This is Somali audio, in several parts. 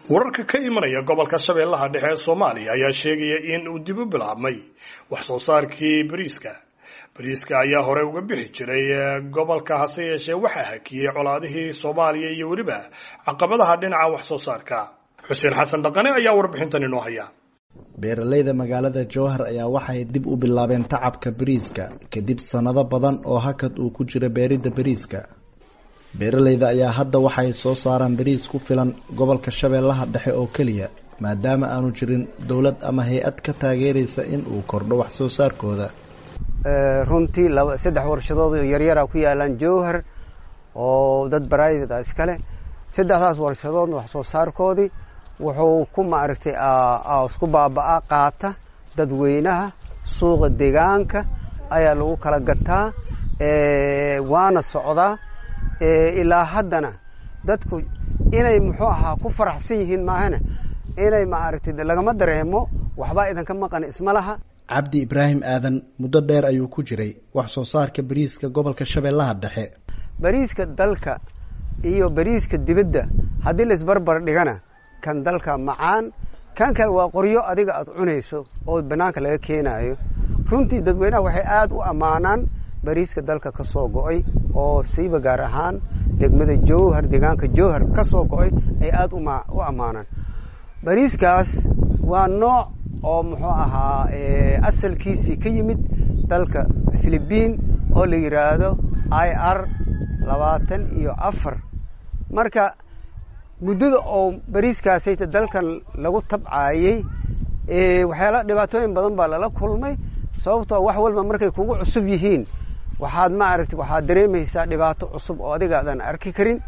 wararka ka imanaya gobolka shabeellaha dhexe ee soomaaliya ayaa sheegaya in uu dib u bilaabmay wax soo saarkii bariiska bariiska ayaa hore uga bixi jiray gobolka hase yeeshee waxaa hakiyey colaadihii soomaaliya iyo weliba caqabadaha dhinaca wax soo saarka xuseen xasan dhaqane ayaa warbixintan inoo haya beeralayda magaalada jowhar ayaa waxay dib u bilaabeen tacabka bariiska kadib sannado badan oo hakad uu ku jira beeridda bariiska beeralayda ayaa hadda waxay soo saaraan bariis ku filan gobolka shabeellaha dhexe oo keliya maadaama aanu jirin dowlad ama hay-ad ka taageeraysa in uu kordho wax soo saarkooda runtii laba saddex warshadood oo yaryara ku yaalaan jowhar oo dad baraayid a iskale saddexdaas warshadoodna wax soo saarkoodii wuxuu ku maaragtay isku baaba-a qaata dadweynaha suuqa deegaanka ayaa lagu kala gataa waana socdaa ilaa haddana dadku inay muxuu ahaa ku faraxsan yihiin maahane inay maaragtay lagama dareemo waxbaa idanka maqan isma laha cabdi ibraahim aadan muddo dheer ayuu ku jiray wax soo saarka bariiska gobolka shabeellaha dhexe bariiska dalka iyo bariiska dibadda haddii la isbarbar dhigana kan dalka macaan kan kale waa qoryo adiga aada cunayso oo banaanka laga keenaayo runtii dadweynaha waxay aada u ammaanaan bariiska dalka ka soo go-ay oo siiba gaar ahaan degmada jowhar deegaanka jowhar ka soo go-ay ay aada u ammaanaan bariiskaas waa nooc oo muxuu ahaa asalkiisii ka yimid dalka philibiin oo la yidhaahdo i r labaatan iyo afar marka muddada oo bariiskaasayta dalkan lagu tabcaayey waxyaala dhibaatooyin badan baa lala kulmay sababtoo wax walba markay kugu cusub yihiin waxaad maaragta waxaad dareemaysaa dhibaato cusub oo adiga aadan arki karin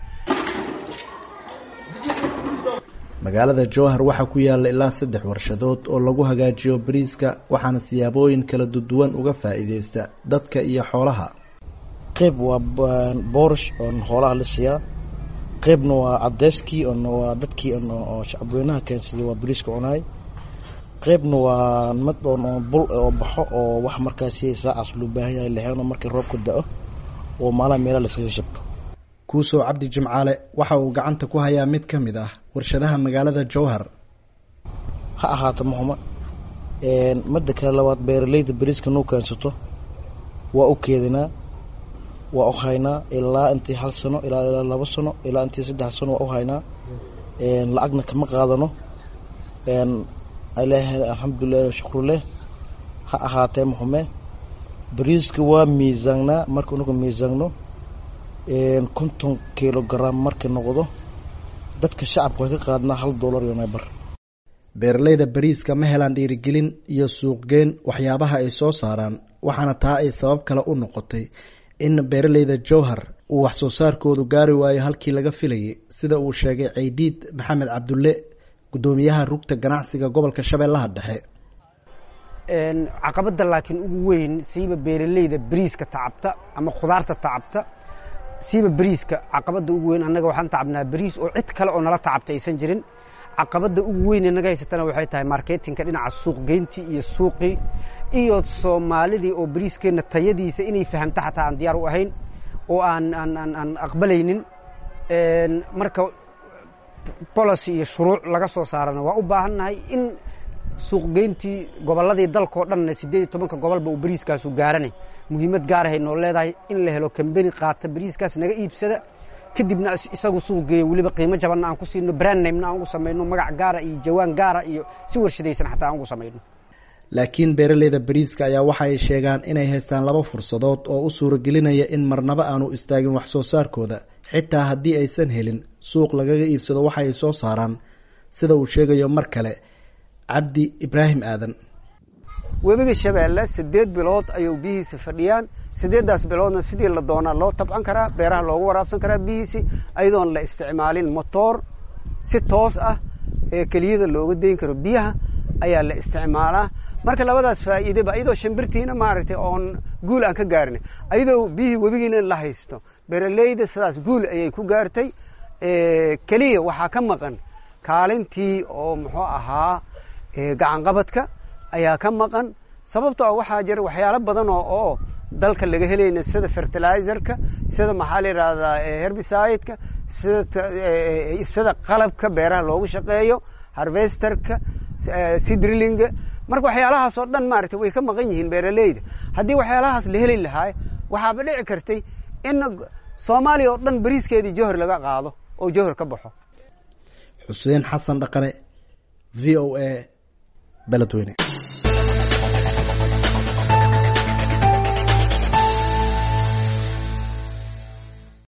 magaalada jowhar waxaa ku yaalla ilaa saddex warshadood oo lagu hagaajiyo bariiska waxaana siyaabooyin kala duwan uga faa'iideysta dadka iyo xoolaha qayb waa boorish oon xoolaha la siiyaa qaybna waa cadeyskii on waa dadkii oo shacabweynaha keensaday waa bariiska cunaay qaybna waa mid oon bul oo baxo oo wax markaasi saacaas loo baahan yahay laheeno markii roobka da-o oo maalaha meelaha laskaga shabto kuusow cabdi jimcaale waxa uu gacanta ku hayaa mid ka mid ah warshadaha magaalada jowhar ha ahaata muxuma midda kale labaad beeralayda bariiska nuu keensato waa u keedinaa waa u haynaa ilaa intii hal sano ilaa ilaa laba sano ilaa intii saddex sano waa u haynaa lacagna kama qaadano ilaahay alxamdulilah shukruleh ha ahaatee muxume bariiska waa miisaangnaa marka unagu miisaanno konton kilogram markii noqdo dadka shacabka way ka qaadnaa hal dollar iyo nebar beeralayda bariiska ma helaan dhiirigelin iyo suuqgeyn waxyaabaha ay soo saaraan waxaana taa ay sabab kale u noqotay in beeralayda jowhar uu wax soo saarkoodu gaari waayo halkii laga filayay sida uu sheegay ceydiid maxamed cabdulle guddoomiyaha rugta ganacsiga gobolka shabeellaha dhexe caqabadda laakiin ugu weyn siiba beeralayda bariiska tacabta ama khudaarta tacabta siiba bariiska caqabadda ugu weyn annaga waxaan tacabnaa bariis oo cid kale oo nala tacabta aysan jirin caqabadda ugu weyn ee naga haysatana waxay tahay marketinka dhinaca suuqgeyntii iyo suuqii iyo soomaalidii oo bariiskeenna tayadiisa inay fahamto xataa aan diyaar u ahayn oo aan aan aan aan aqbalaynin marka policy iyo shuruuc laga soo saarana waa u baahannahay in suuqgeyntii gobolladii dalkao dhanna siddeed iyo tobanka gobolba uu bariiskaasu gaaranay muhiimad gaarahay noo leedahay in la helo kambeni qaata bariiskaas naga iibsada kadibna isagu suuq geeya weliba qiimo jabanna aan ku siino brandnamena aan ugu samayno magac gaara iyo jawaan gaara iyo si warshadaysan xataa aan ugu samayno laakiin beeralayda bariiska ayaa waxa ay sheegaan inay haystaan laba fursadood oo u suuragelinaya in marnaba aanu istaagin wax soo saarkooda xitaa haddii aysan helin suuq lagaga iibsado waxa ay soo saaraan sida uu sheegayo mar kale cabdi ibraahim aadan webiga shabeelle siddeed bilood ayuu biyihiisa fadhiyaan siddeeddaas biloodna sidii la doonaa loo tabcan karaa beeraha loogu waraabsan karaa biyihiisi ayadoon la isticmaalin motoor si toos ah ee keliyada looga dayn karo biyaha ayaa la isticmaalaa marka labadaas faa'iideba ayadoo shimbirtiina maaragtay oon guul aan ka gaarin ayadoo biyihii webigiina la haysto beeralayda sidaas guul ayay ku gaartay keliya waxaa ka maqan kaalintii oo muxuu ahaa gacanqabadka ayaa ka maqan sababtoo waxaa jira waxyaalo badan oo oo dalka laga helayna sida fertilizerka sida maxaa la yidhahdaa herbicide-ka sida sida qalabka beeraha loogu shaqeeyo harvesterka sidrillinga marka waxyaalahaas oo dhan maaragtay way ka maqan yihiin beeraleyda haddii waxyaalahaas la heli lahaay waxaaba dhici kartay in soomaaliya oo dhan bariiskeedii johor laga qaado oo johor ka baxo xuseen xasan dhaqane v o a beledweyne